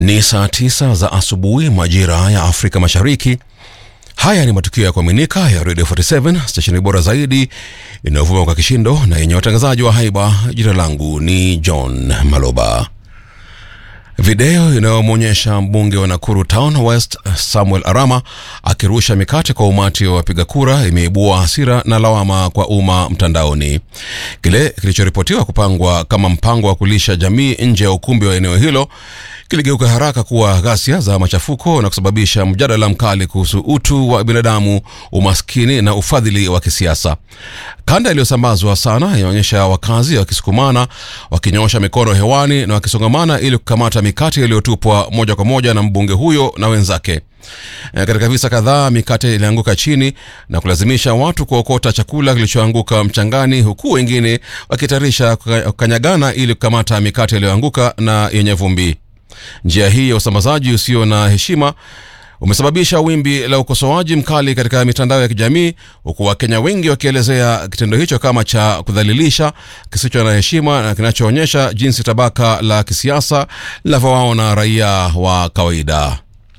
Ni saa tisa za asubuhi majira ya Afrika Mashariki. Haya ni matukio ya kuaminika ya Radio 47 stesheni bora zaidi inayovuma kwa kishindo na yenye watangazaji wa haiba. Jina langu ni John Maloba. Video inayomwonyesha mbunge wa Nakuru Town West Samuel Arama akirusha mikate kwa umati wa wapiga kura imeibua hasira na lawama kwa umma mtandaoni. Kile kilichoripotiwa kupangwa kama mpango wa kulisha jamii nje ya ukumbi wa eneo hilo kiligeuka haraka kuwa ghasia za machafuko na kusababisha mjadala mkali kuhusu utu wa binadamu, umaskini na ufadhili wa kisiasa. Kanda iliyosambazwa sana inaonyesha wakazi wakisukumana, wakinyosha mikono hewani na wakisongamana ili kukamata mikate iliyotupwa moja kwa moja na mbunge huyo na wenzake. E, katika visa kadhaa mikate ilianguka chini na kulazimisha watu kuokota chakula kilichoanguka mchangani, huku wengine wakitarisha kukanyagana ili kukamata mikate iliyoanguka na yenye vumbi. Njia hii ya usambazaji usio na heshima umesababisha wimbi la ukosoaji mkali katika mitandao ya kijamii, huku Wakenya wengi wakielezea kitendo hicho kama cha kudhalilisha, kisicho na heshima na kinachoonyesha jinsi tabaka la kisiasa linavyowaona raia wa kawaida.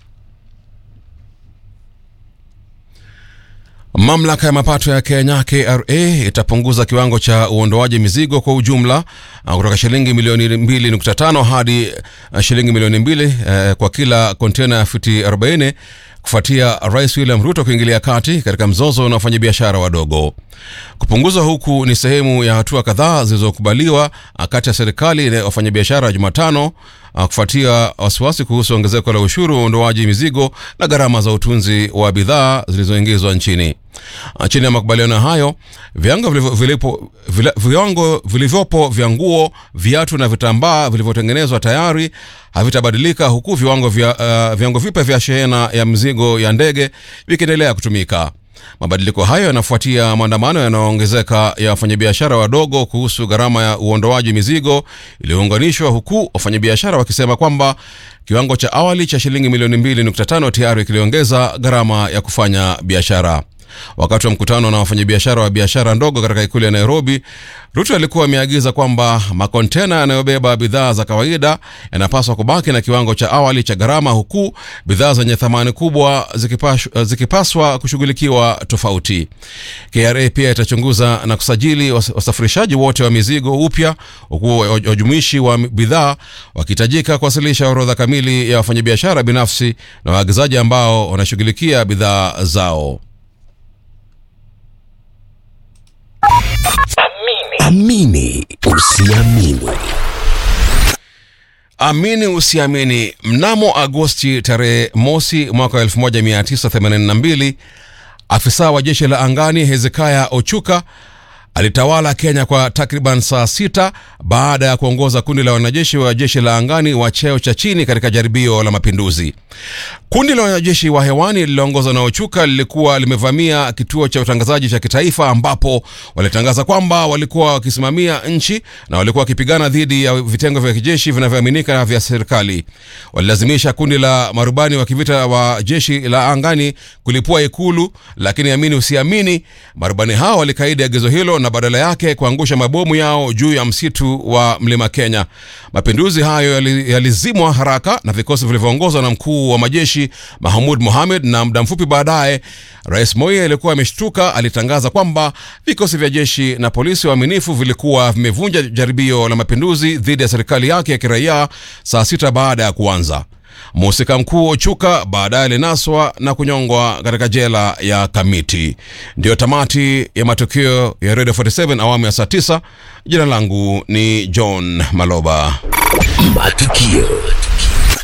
Mamlaka ya mapato ya Kenya KRA itapunguza kiwango cha uondoaji mizigo kwa ujumla kutoka shilingi milioni 2.5 hadi shilingi milioni mbili eh, kwa kila kontena ya futi 40 kufuatia Rais William Ruto kuingilia kati katika mzozo na wafanyabiashara wadogo. Kupunguzwa huku ni sehemu ya hatua kadhaa zilizokubaliwa kati ya serikali na wafanyabiashara Jumatano kufuatia wasiwasi kuhusu ongezeko la ushuru wa uondoaji mizigo na gharama za utunzi wa bidhaa zilizoingizwa nchini. Chini ya makubaliano hayo, viwango vilivyopo viwango vilivyopo vya nguo, viatu na vitambaa vilivyotengenezwa tayari havitabadilika huku viwango vya uh, viwango vipya vya shehena ya mzigo ya ndege vikiendelea kutumika. Mabadiliko hayo yanafuatia maandamano yanayoongezeka ya wafanyabiashara wadogo kuhusu gharama ya uondoaji mizigo iliyounganishwa, huku wafanyabiashara wakisema kwamba kiwango cha awali cha shilingi milioni 2.5 tayari kiliongeza gharama ya kufanya biashara. Wakati wa mkutano na wafanyabiashara wa biashara ndogo katika ikulu ya Nairobi, Ruto alikuwa ameagiza kwamba makontena yanayobeba bidhaa za kawaida yanapaswa kubaki na kiwango cha awali cha gharama, huku bidhaa zenye thamani kubwa zikipaswa, zikipaswa kushughulikiwa tofauti. KRA pia itachunguza na kusajili wasafirishaji wote wa mizigo upya, huku wajumuishi wa bidhaa wakihitajika kuwasilisha orodha kamili ya wafanyabiashara binafsi na waagizaji ambao wanashughulikia bidhaa zao. Amini usiamini. Amini usiamini. Mnamo Agosti tarehe mosi mwaka 1982 afisa wa jeshi la angani Hezekiah Ochuka alitawala Kenya kwa takriban saa sita baada ya kuongoza kundi la wanajeshi wa jeshi la angani wa cheo cha chini katika jaribio la mapinduzi. Kundi la wanajeshi wa hewani lililoongozwa na Ochuka lilikuwa limevamia kituo cha utangazaji cha kitaifa ambapo walitangaza kwamba walikuwa wakisimamia nchi na walikuwa wakipigana dhidi ya vitengo vya kijeshi vinavyoaminika vya serikali. Walilazimisha kundi la marubani wa kivita wa jeshi la angani kulipua ikulu, lakini amini usiamini, marubani hao walikaidi agizo hilo na badala yake kuangusha mabomu yao juu ya msitu wa mlima Kenya. Mapinduzi hayo yalizimwa yali haraka na vikosi vilivyoongozwa na mkuu wa majeshi Mahmud Mohamed, na muda mfupi baadaye Rais Moi aliyekuwa ameshtuka alitangaza kwamba vikosi vya jeshi na polisi waaminifu vilikuwa vimevunja jaribio la mapinduzi dhidi ya serikali yake ya kiraia saa sita baada ya kuanza. Mhusika mkuu Ochuka baadaye alinaswa na kunyongwa katika jela ya Kamiti. Ndiyo tamati ya matukio ya Radio 47 awamu ya saa 9. Jina langu ni John Maloba. Matukio.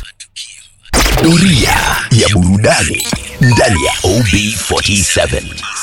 Doria ya burudani ndani ya OB47.